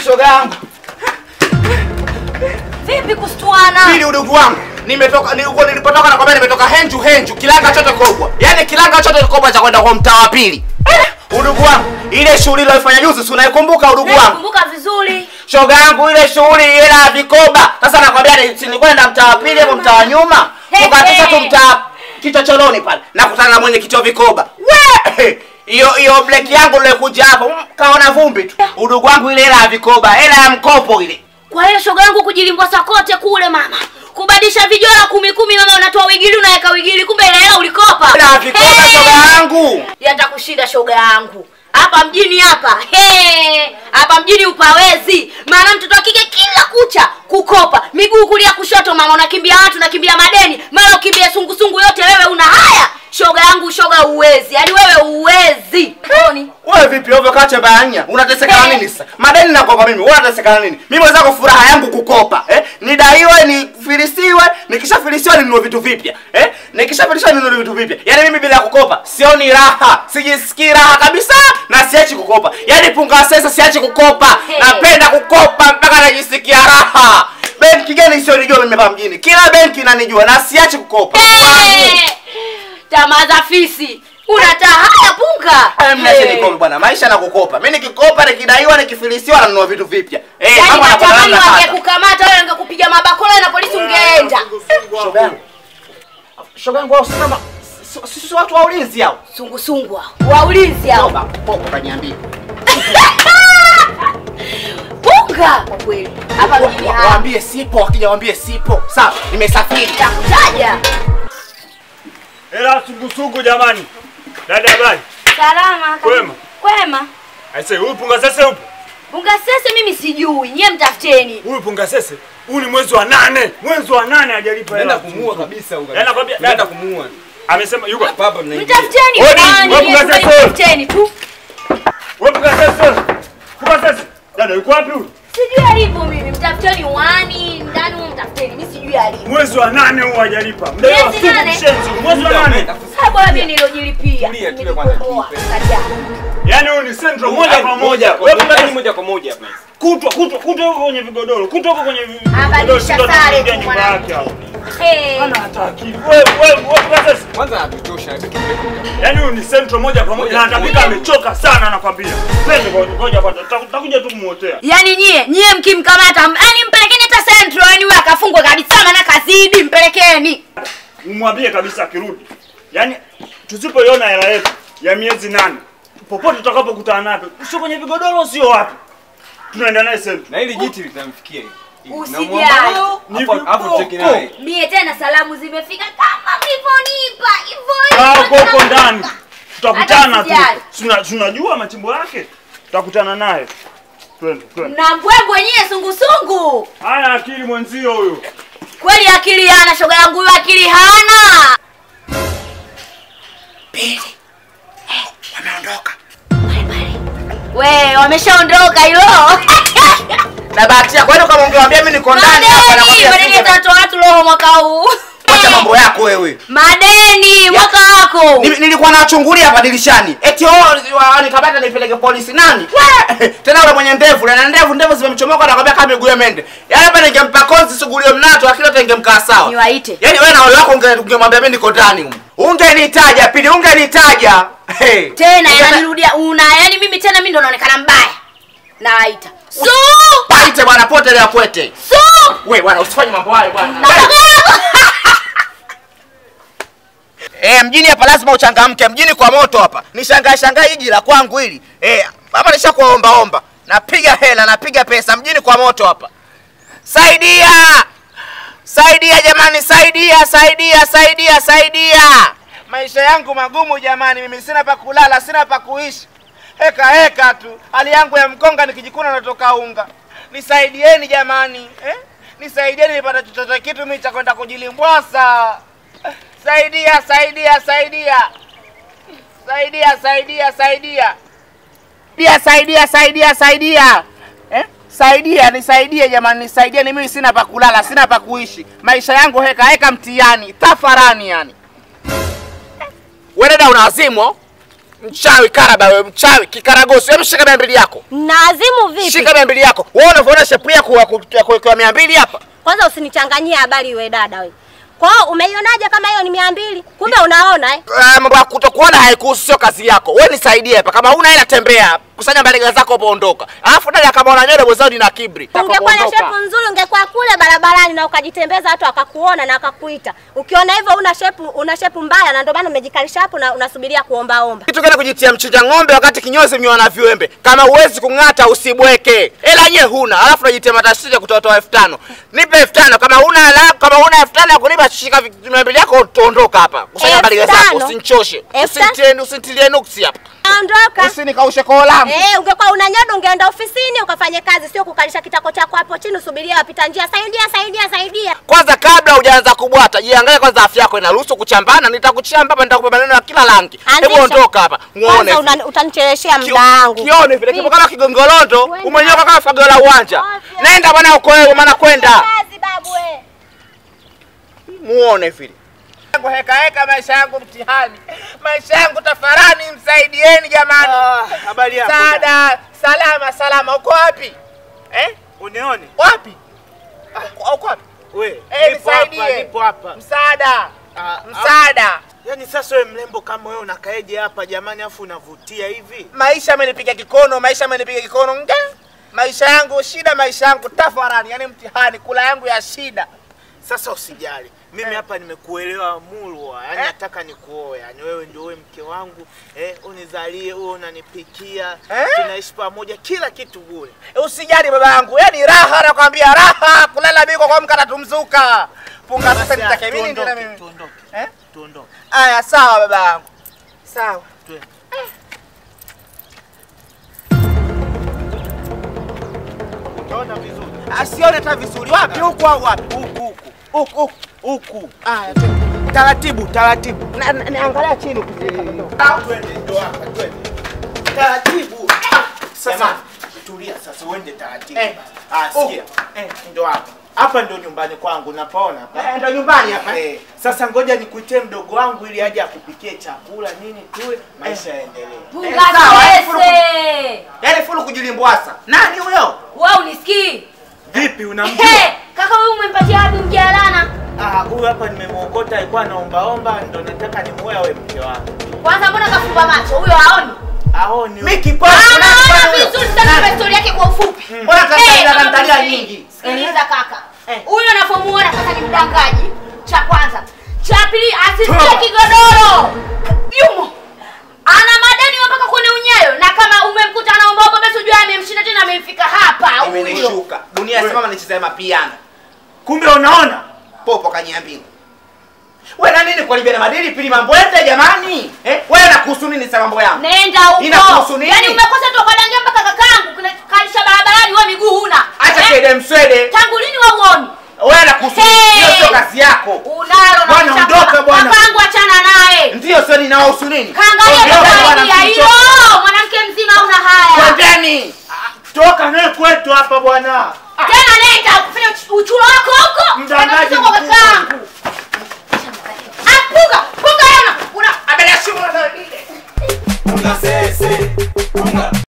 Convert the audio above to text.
shoga yangu. Vipi kustuana? Pili udugu wangu. Nimetoka nilikuwa nilipotoka na kwambia nimetoka henju henju kilanga chote kobwa. Yaani kilanga chote kobwa cha kwenda kwa mtaa wa pili. Udugu wangu, ile shughuli iliyofanya juzi si unaikumbuka udugu wangu? Nakumbuka vizuri. Shoga yangu ile shughuli ile ya vikoba. Sasa nakwambia ni- si nilikuwa naenda mtaa wa pili hapo mtaa wa nyuma. He, Tukatisha tu he. mtaa kichochoroni pale. Nakutana na mwenye kichwa vikoba. We! Hiyo hiyo black yangu ile kuja hapo mm, kaona vumbi tu. Udugu wangu ile hela ya vikoba, hela ya mkopo ile. Kwa hiyo shoga yangu kujilimbwasa kote kule mama. Kubadilisha vijora kumi kumi mama unatoa wigili unaweka wigili kumbe ile hela ulikopa. Hela ya vikoba Hey! shoga yangu. Yatakushinda shoga yangu. Hapa mjini hapa. He! Hapa mjini upawezi. Maana mtoto wa kike kila kucha kukopa. Miguu kulia kushoto mama unakimbia watu unakimbia madeni. Mara ukimbia sungusungu yote wewe una haya. Shoga yangu shoga uwezi. Yaani wewe uwezi. Oni. Wewe vipi ovyo kacha bayanya? Unateseka na nini sasa? Madeni nakopa mimi. Wewe unateseka na nini? Mimi wenzako furaha yangu kukopa, eh? Nidaiwe, nifilisiwe, nikishafilisiwa ninunue vitu vipya. Eh? Nikishafilisiwa ninunue vitu vipya. Yaani mimi bila kukopa sioni raha. Sijisikii raha kabisa na siachi kukopa. Yaani punga sasa siachi kukopa. Hey. Napenda kukopa mpaka najisikia raha. Benki gani isionijua mimi hapa mjini? Kila benki inanijua na siachi kukopa. Wangu. Eh! Tamaa za fisi. Unata haya punga. Haya mnache Eh. nikope bwana, maisha na kukopa. Mimi nikikopa, nikidaiwa, nikifilisiwa nanunua vitu vipya. Eh, Yaani mambo yanakuwa natamani namna sasa. wangekukamata wewe wangekupiga mabakola na polisi ungeenda. Shoga yangu. Shoga yangu wao sema sisi watu wa ulinzi hao. Sungusungu hao. Waulizi hao. Toba, popo kaniambia. Punga kwa kweli. Hapa mjini hapa. Waambie sipo, wakija waambie sipo. Sawa, nimesafiri. Takutaja. Hela sungusungu jamani. Dada habari. Salama. Kwema. Kwema. Aise, huyu punga sese upo? Punga sese mimi sijui. Nyie mtafuteni. Huyu punga sese. Huu ni mwezi wa nane. Mwezi wa nane hajalipa hela. Naenda kumuua kabisa huyu. Yaani nakwambia, Naenda dada. kumuua. Amesema yuko. Baba mnaingia. Mtafuteni. Odi, Kwani wewe nyie punga kweli sese. Mtafuteni tu. Wewe punga sese. Punga sese. Dada yuko wapi huyu? Sijui alipo mimi. Mtafuteni wani ndani huko mtafuteni. Mimi sijui alipo. Mwezi wa nane huu hajalipa. Mdai wa Miezi suku nane? mshenzi. Mwezi wa nane. Sasa bora mimi nilojilipia. Tulia, tulia kwanza, Nilikomboa. tulipe. Kaja. Yaani huyu ni central moja kwa moja. moja Wewe punga kwa sese. moja kwa moja hapa. Kutwa kutwa kutwa huko kwenye vigodoro. Kutwa huko kwenye vigodoro. Abadilisha Ndio sare tunaingia tu nyumba yake hapo. Hey. Hana hata akili. Wewe wewe wewe punga sese. Kwanza anatutosha hataki Yaani huyu ni central moja kwa moja na atapika amechoka sana nakwambia. Twende kwa ngoja kwanza tutakuja tu kumuotea. Yaani nyie nyie mkimkamata, yaani mpelekeni hata Central, yaani huyo akafungwe kabisa, maana kazidi, mpelekeni. Umwambie kabisa akirudi. Yaani tusipoiona hela yetu ya miezi nane popote tutakapokutana naye, sio kwenye vigodoro, sio wapi, tunaenda naye central. Na hili jiti litamfikia hivi. Usijali. Namwomba Ni hapo hapo cheki viboko. naye. Mie tena salamu zimefika kama mlivyonipa hivyo Kaa hivyo. huko huko ndani, tutakutana Hata tu. sijali. Tuna- Tunajua machimbo yake, tutakutana naye. Twende twende. Na mbwembwe nyie sungusungu. Haya, akili mwenzio huyo. Kweli akili hana shoga yangu huyo akili hana. Wameondoka. We, wameshaondoka hilo. Na bahati yako wewe kama ungewaambia mimi niko ndani hapa Madeni, nakwambia madeni singe- yatatoa watu roho mwaka huu. Acha mambo yako wewe. Madeni mwaka wako. Ni- Nilikuwa nachungulia hapa dirishani. Eti oh wa- nikabata nipeleke polisi nani? We! Tena yule mwenye ndevu, na ndevu ndevu zimemchomoka nakwambia kama miguu ya mende. Yaani hapa ningempa kozi sugulio mnato akili yote ingemkaa sawa. Niwaite. Yaani wewe na wale wako unge- ungemwambia mimi niko ndani huko. Ungenitaja pili, ungenitaja. Hey. tena Unge- yananirudia una yani mimi tena mimi ndo naonekana mbaya nawaita su Paite bwana pote leo kwete. su We bwana usifanye mambo hayo bwana. Natoka hapo. Eh, mjini hapa lazima uchangamke. Mjini kwa moto hapa. Nishangae shangae hiji la kwangu hili. Eh, hapa nishakuomba omba. Napiga hela, napiga pesa mjini kwa moto hapa. Saidia! Saidia jamani, saidia, saidia, saidia, saidia. Maisha yangu magumu jamani, mimi sina pa kulala, sina pa kuishi. Heka heka tu. Hali yangu ya mkonga nikijikuna natoka unga. Nisaidieni jamani, eh? Nisaidieni nipate chochote kitu mimi cha kwenda kujilimbwasa. Saidia, saidia, saidia. Saidia, saidia, saidia. Pia saidia, saidia, saidia. Eh? Saidia, nisaidie jamani, nisaidie ni mimi sina pa kulala, sina pa kuishi. Maisha yangu heka heka mtihani, tafarani yani. Wewe dada una wazimu? Mchawi karaba wewe, mchawi kikaragosi. Hebu shika mia mbili yako. Naazimu vipi? Shika mia mbili yako. Wewe unavyoona shepu yako ya ku- ya kuwekewa mia mbili hapa. Kwanza usinichanganyie habari we dada we. Kwa hiyo umeionaje kama hiyo ni mia mbili? Kumbe unaona eh? Ah, Mambo ya kutokuona haikuhusu, sio kazi yako. Wewe nisaidie hapa. Kama huna hela tembea. Kusanya mbalega zako hapo ondoka. Alafu dada kama una nywele mwenzao ni na kibri. Ungekuwa na Ondoka. shepu nzuri ungekuwa kule barabarani na ukajitembeza watu wakakuona na wakakuita. Ukiona hivyo una shepu una shepu mbaya na ndio maana umejikalisha hapo na unasubiria kuomba omba. Kitu gani kujitia mchinja ng'ombe wakati kinyozi mnywa na viwembe? Kama uwezi kung'ata usibweke. Hela yenyewe huna, alafu unajitia matatizo ya kutoa elfu tano. Nipe elfu tano kama huna hela, kama huna elfu tano ya kunipa shika vi- mia mbili yako tuondoka hapa. Kusanya Elfu mbalega zako, tano? usinichoshe. Elfu tano? Usinitilie usinitilie nuksi hapa. Ondoka. Usinikaushe koo langu. Eh, ungekuwa una nyodo ungeenda ofisini ukafanye kazi, sio kukalisha kitako chako hapo chini usubiria wapita njia. Saidia, saidia, saidia. Kwanza kabla hujaanza kubwata, jiangalie kwanza afya yako inaruhusu kuchambana. Nitakuchamba hapa, nitakupa maneno ya kila rangi. Hebu Anzisha. ondoka hapa. Muone. Kwanza una- utanicheleshea Kio- muda wangu. Kione vile kipo kama kigongolondo, Kwenda. umenyoka kama fagio la uwanja. Ovyo. Nenda bwana uko wewe, maana kwenda. Kazi babu we. muone vile yangu heka heka, maisha yangu mtihani, maisha yangu tafarani, msaidieni jamani. Habari yako? Sada, salama salama, uko wapi eh? Unione? Wapi? Uko- Uko wapi? We, Eh, nipo hapa, nisaidie. nipo hapa. Msaada, Ah, msaada. Yaani sasa wewe mrembo kama wewe unakaeje hapa jamani afu unavutia hivi? Maisha amenipiga kikono, maisha amenipiga kikono nge. Maisha yangu shida, maisha yangu tafarani, yani mtihani, kula yangu ya shida. Sasa usijali. Mimi hapa nimekuelewa mulwa. Yaani Eh? nataka nikuoe. Yaani wewe ndio wewe mke wangu. Eh, unizalie, wewe unanipikia. Eh? Tunaishi pamoja kila kitu bure. Usijali baba yangu, yani raha, nakwambia raha, kulala biko kwa mkata tumzuka. Punga sasa Basi, nitake mimi ndio na tuondoke, mimi. Tuondoke. Eh? Tuondoke. Aya, sawa baba yangu. Sawa. Twende. Utaona vizuri. Asione hata vizuri. Wapi huku au wapi? Huku huku. Huku huku. Huku. Aya, twende. taratibu, taratibu. Na- na- Naangalia chini ukifika. Twende ndo hapa, twende. Taratibu. Sasa Jamani. tulia sasa uende taratibu. Eh. Ah, sikia. Oh. Eh, ndo hapa. Hapa ndo nyumbani kwangu, napaona hapa. Eh, Ndo nyumbani hapa. Eh, sasa ngoja nikuitie mdogo wangu ili aje akupikie chakula nini tule, maisha yaendelee. Punga sawa, eh, pese. Yaani fulu kujilimbwasa. Nani huyo? Wewe unisikii? Vipi unamjua? Hey, kaka huyu umempatia wapi mjalana? Ah, huyu hapa nimemwokota alikuwa anaombaomba ndo nataka nimuoe awe mke wangu. Kwanza mbona kafumba macho? Huyo haoni? Aoni. Mimi kipofu. Anaona vizuri sana kwa historia yake kwa ufupi. Mbona Eh, tangalia kama tangalia msanii. nyingi? Sikiliza kaka. Eh. Huyo anapomuona sasa ni mdangaji. Cha kwanza. Cha pili asitie Toa. kigodoro. Yumo. Ana madeni mpaka kwenye unyayo na kama umemkuta anaomba basi ujue amemshinda tena amemfika hapa huyo. Imenishuka. Dunia simama nichezea mapiano. Kumbe unaona? Popo kanyambini. Wewe na nini kuharibia na madili pili mambo yote jamani? Eh? Wewe nakuhusu nini sa mambo yangu? Nenda huko. Inakuhusu nini? Yaani umekosa tu ukadangia mpaka kakangu kuna kalisha barabarani wewe miguu huna. Acha Eh? kede mswede. Tangu lini wewe uoni? Wewe nakuhusu nini? Hey! Hiyo sio kazi yako. Unalo na Bwana, kuchapa. ondoka bwana. Kakangu achana naye. Ndio sio ninawahusu nini? Kaangalia Ondoka bwana, kusaidia hilo. msichoke. Mwanamke mzima una haya. Twendeni. Toka naye kwetu hapa bwana. Tena nenda kufanya uch- uchulo wako huko. Mdangaji Tena kwa mkubwa. kakangu. Apuga, puga yana. Una Abela shimo na